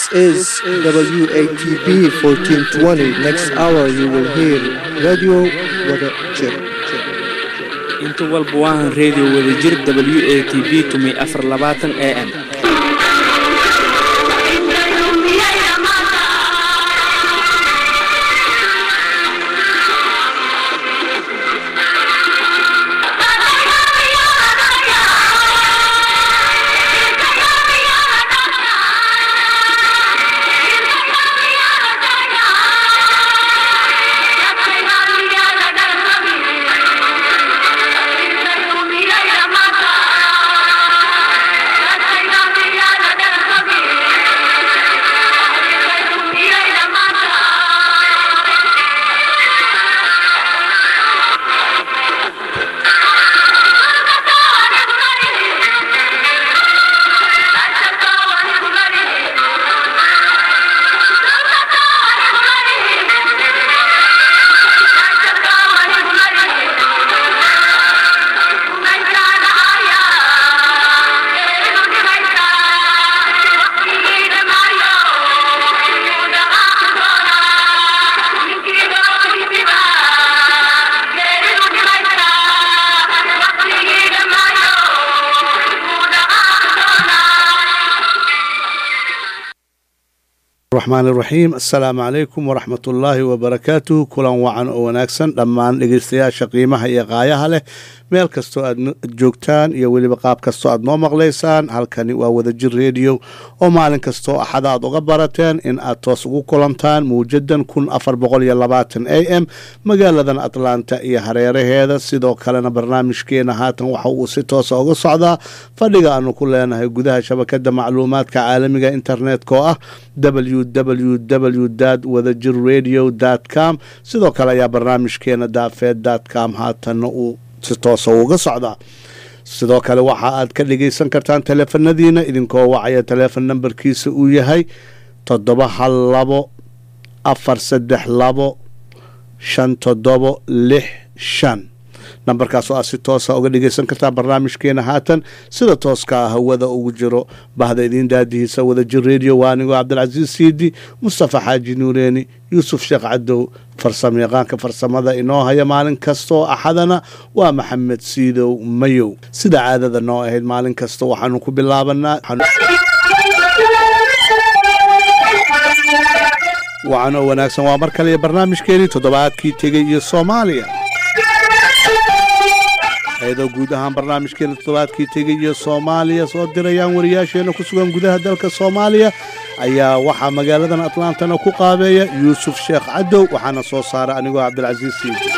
is WATB 1420. Next hour you will hear Radio Wada Jir. inta walba waahan reediyo wadajir w a t b tumay afar labaatan a m raxmaan iraxiim assalaamu calaykum waraxmat ullaahi wabarakaatuh kulan wacan oo wanaagsan dhammaan dhegeystayaasha qiimaha iyo qaayaha leh meel kastoo aad joogtaan iyo weliba qaab kastoo aad noo maqlaysaan halkani waa wadajir rediyo oo maalin kastoo axada aad uga barateen in aad toos ugu kulantaan mawjadan kun afar boqol iyo labaatan a m magaaladan atlanta iyo hareeraheeda sidoo kalena barnaamijkeena haatan waxa uu si toosa uga socdaa fadhiga aanu ku leenahay gudaha shabakada macluumaadka caalamiga internetka oo ah www wadajir radio com sidoo kale ayaa barnaamijkeena daafeed com haatanna uu si toosa uga socdaa sidoo kale waxa aad ka dhegeysan kartaan taleefanadiina idinkoo wacaya taleefon nambarkiisa uu yahay toddoba hal labo afar saddex labo shan toddobo lix shan nambarkaas oo aad si toosa uga dhegeysan kartaa barnaamijkeena haatan sida tooska hawada ugu jiro bahda idiin daadihiisa wadajir radio waa anigoo cabdilcasiis siidi mustafa xaaji nuureeni yuusuf sheekh cadow farsamo yaqaanka farsamada inoo haya maalin kastaoo axadana waa maxamed siidow mayow sida caadada noo ahayd maalin kasta waxaanu ku bilaabanaa wacan oo wanaagsan waa mar kale barnaamijkeenii toddobaadkii tegey iyo soomaaliya ayadoo guud ahaan barnaamijkeena toddobaadkii tegay iyo soomaaliya soo dirayaan wariyaasheena ku sugan gudaha dalka soomaaliya ayaa waxaa magaaladan atlantana ku qaabeeya yuusuf sheekh cadow waxaana soo saara anigoo cabdilcasiis siidi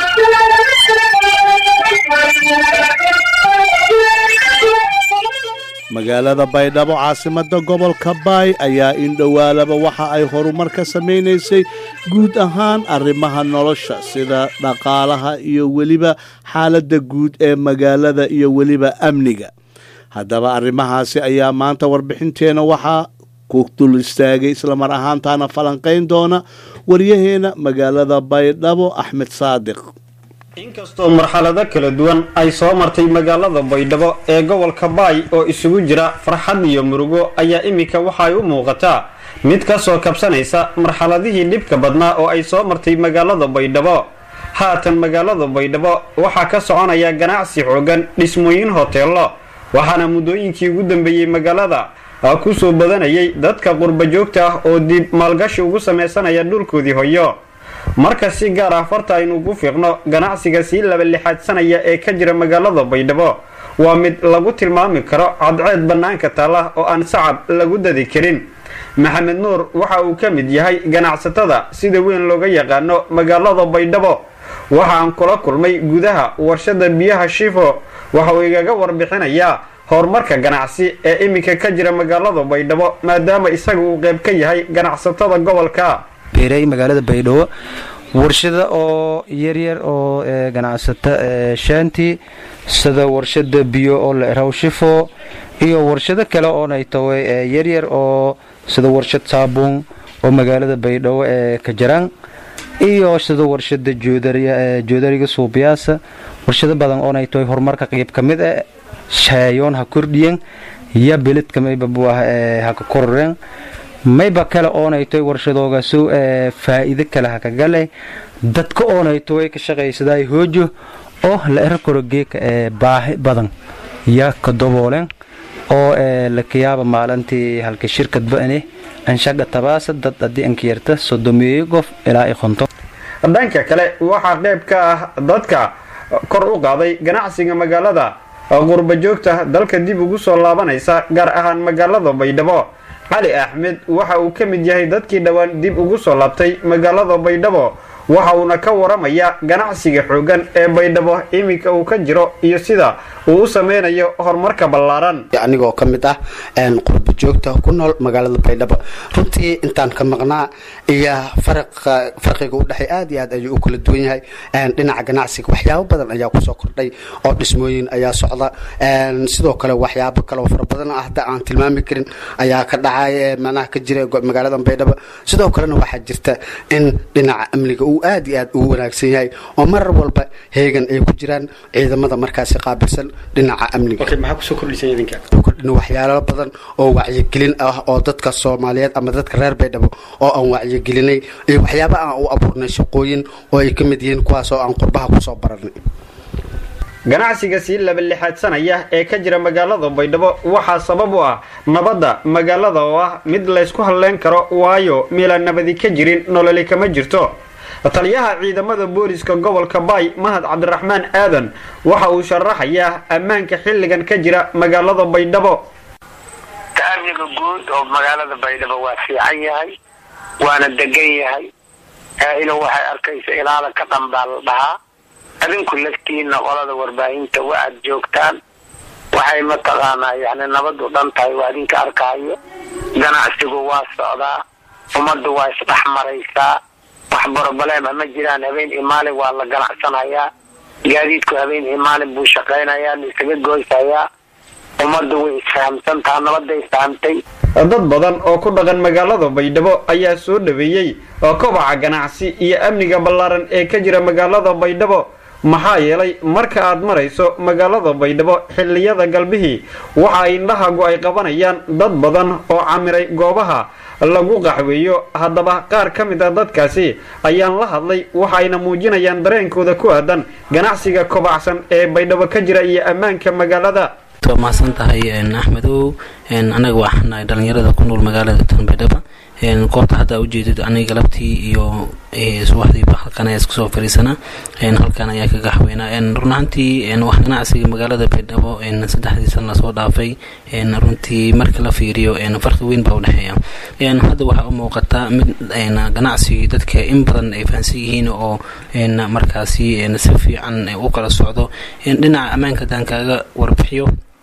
magaalada baydhabo caasimada gobolka baay ayaa indhowaalaba waxa ay horumar ka samaynaysay guud ahaan arrimaha nolosha sida dhaqaalaha iyo weliba xaaladda guud ee magaalada iyo weliba amniga haddaba arrimahaasi ayaa maanta warbixinteena waxaa ku dul istaagay islamar ahaantaana falanqayn doona waryaheena magaalada baydhabo axmed saadiq inkastoo marxalado kala duwan ay soo martay magaalada baydhabo ee gobolka baay oo isugu jira farxad iyo murugo ayaa iminka waxaay u muuqataa mid ka soo kabsanaysa marxaladihii dhibka badnaa oo ay soo martay magaalada baydhabo haatan magaalada baydhabo waxaa ka soconaya ganacsi xoogan dhismooyin hoteello waxaana muddooyinkii ugu dambeeyey magaalada ku soo badanayay dadka qurba joogta ah oo dib maalgashi ugu samaysanaya dhulkoodii hoyo marka si gaar ah farta aynu ugu fiiqno ganacsiga sii labalixaadsanaya ee ka jira magaalada baydhabo waa mid lagu tilmaami karo cadceed bannaanka taalla oo aan sacab lagu dadi karin maxamed nuur waxa uu ka mid yahay ganacsatada sida weyn looga yaqaano magaalada baydhabo waxa aan kula kulmay gudaha warshada biyaha shifo waxa uu igaga warbixinayaa horumarka ganacsi ee iminka ka jira magaalada baydhabo maadaama isaga uu qayb ka yahay ganacsatada gobolka beerey magaalada baydhabo warshada oo yaryar oo ganacsata shaanti sida warshada biyo oo la eraw shifo iyo warshado kale oonay tahay yaryar oo sida warshad saabuun oo magaalada baydhabo ee ka jiraan iyo sida warshada joodariga suubiyaasa warshado badan oonay tahay horumarka qayb ka mid ah shaayoon ha kordhiyen ya beledkamaybabuah ha ka kororeen mayba kale oonaytoy warshadoogasu faa'iido kale ha kagale dadka oonayto way ka shaqaysaday hoojo oo la era koro geeka ee baahi badan ya ka daboolen oo la kayaaba maalintii halka shirkad ba'ane anshaga tabaasa dad haddii ankiyarta sodomeeyo qof ilaa i konton dhanka kale waxaa qayb ka ah dadka kor u qaaday ganacsiga magaalada qurba joogta dalka dib ugu soo laabanaysa gaar ahaan magaalada baydhabo cali axmed waxa uu ka mid yahay dadkii dhowaan dib ugu soo laabtay magaalada baydhabo waxa uuna ka waramaya ganacsiga xoogan ee baydhabo iminka uu ka jiro iyo sida uu u sameynayo horumarka ballaaran anigoo ka mid ah qurba joogta ku nool magaalada baydhabo runtii intaan ka maqnaa iyo farqiga u dhexey aad iyo aad ayuu u kala duwan yahay dhinaca ganacsiga waxyaabo badan ayaa kusoo kordhay oo dhismooyin ayaa socda sidoo kale waxyaabo kaleoo fara badan ah hadda aan tilmaami karin ayaa ka dhacay manaha ka jira magaalada baydhabo sidoo kalena waxaa jirta in dhinaca amniga uu aad iyo aad ugu wanaagsan yahay oo marar walba heegan ay ku jiraan ciidamada markaasi qaabilsan dhinaca amniga kordhin waxyaalo badan oo wacyigelin ah oo dadka soomaaliyeed ama dadka reer baydhabo oo aan wacyigelinay iyo waxyaaba aan u abuurnay shaqooyin oo ay ka mid yihiin kuwaas oo aan qurbaha kusoo baranay ganacsiga sii labalixaadsanaya ee ka jira magaalada baydhabo waxaa sabab u ah nabadda magaalada oo ah mid laysku halleyn karo waayo meelaan nabadi ka jirin nololi kama jirto taliyaha ciidamada booliska gobolka baay mahad cabdiraxmaan aadan waxa uu sharaxayaa ammaanka xilligan ka jira magaalada baydhabo amniga guud oo magaalada baydhabo waa fiican yahay waana degan yahay ilo waxay arkaysa ilaala ka dhan baa la dhahaa adinku laftiina qolada warbaahinta wa aad joogtaan waxay mataqaanaa yani nabadu dhan tahay waa idinka arkaayo ganacsigu waa socdaa ummaddu waa isdhex maraysaa wax borobalema ma jiraan habeen iyo maalin waa la ganacsanayaa gaadiidku habeen iyo maalin buu shaqaynayaa la isaga goysayaa ummaddu way isfahamsantaha nabaday fahamtay dad badan oo ku dhaqan magaalada baydhabo ayaa soo dhaweeyey oo kobaca ganacsi iyo amniga ballaaran ee ka jira magaalada baydhabo maxaa yeelay marka aad marayso magaalada baydhabo xilliyada galbihii waxa ay indhahagu ay qabanayaan dad badan oo camiray goobaha lagu qaxweeyo haddaba qaar ka mid a dadkaasi ayaan la hadlay waxayna muujinayaan dareenkooda ku aadan ganacsiga kobacsan ee baydhabo ka jira iyo ammaanka magaalada waa mahadsan tahay axmedow anaga waxaanahay dhalinyarada ku nool magaalada tanbaydhaba goobta hadda ujeedid aniga galabtii iyo subaxdiiba halkan ayaa iskusoo fariisanaa halkan ayaa ka gaxweynaa run ahaantii wax ganacsiga magaalada baydhabo saddexdii san lasoo dhaafay runtii marka la fiiriyo farqi weyn baa udhexeeya hadda waxaa u muuqata mid ganacsigii dadka in badan ay fahansan yihiin oo markaasi si fiican u kala socdo dhinaca ammaanka hadaan kaaga warbixiyo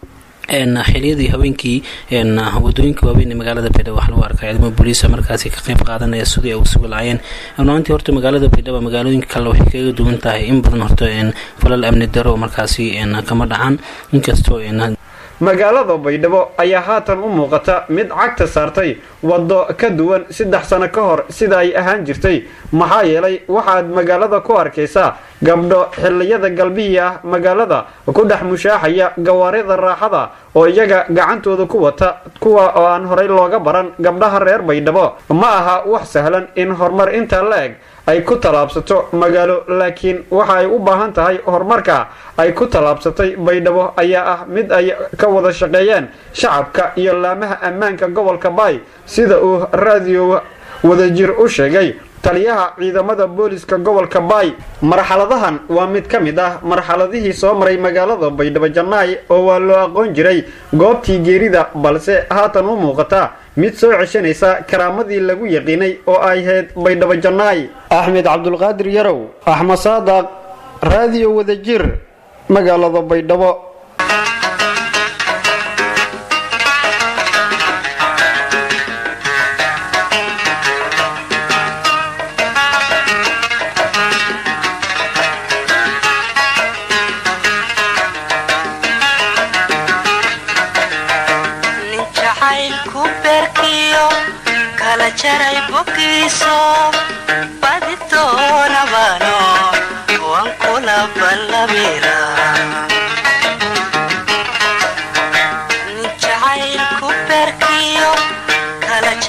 xiliyadii haweenkii wadooyinka waaweyn ee magaalada baydhabo waxaa lagu arkaa ciidamo booliisa markaasi ka qayb qaadanaya sidii ay usugi lahaayeen runaantii horta magaalada baydhabo magaalooyinka kale waxay kaga duwan tahay in badan horta falal amni daro markaasi kama dhacan inkastoo magaalada baydhabo ayaa haatan u muuqata mid cagta saartay waddo ka duwan saddex sano ka hor sida ay ahaan jirtay maxaa yeelay waxaad magaalada ku arkaysaa gabdho xilliyada galbihii ah magaalada ku dhex mushaaxaya gawaarida raaxada oo iyaga gacantooda ku wata kuwa oo aan horay looga baran gabdhaha reer baydhabo ma aha wax sahlan in horumar intaa la eg ay ku tallaabsato magaalo laakiin waxa ay u baahan tahay horumarka ay ku tallaabsatay baydhabo ayaa ah mid ay ka wada shaqeeyeen shacabka iyo laamaha ammaanka gobolka baay sida uu raadiyo wadajir u sheegay taliyaha ciidamada booliska gobolka baay marxaladahan waa mid ka mid ah marxaladihii soo maray magaalada baydhabo jannaay oo waa loo aqoon jiray goobtii geerida balse haatan u muuqata mid soo ceshanaysa karaamadii lagu yaqiinay oo ay ahayd baydhabo jannaay axmed cabdulqaadir yarow axmed saadaq raadiyo wadajir magaalada baydhabo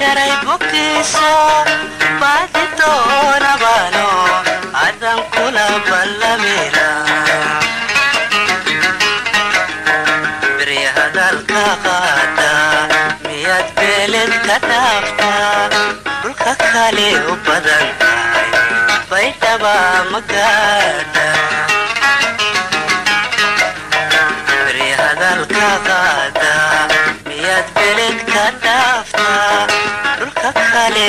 daray bogtiiso baadi doonabano adan kula ballamira beri hadalka qaada miyaad beeled ka dhaaftaa dhulka kale u badan tahay baydhaba magaadha beri hadalka qaada miyaad beled ka dhaaftaa dhulka kale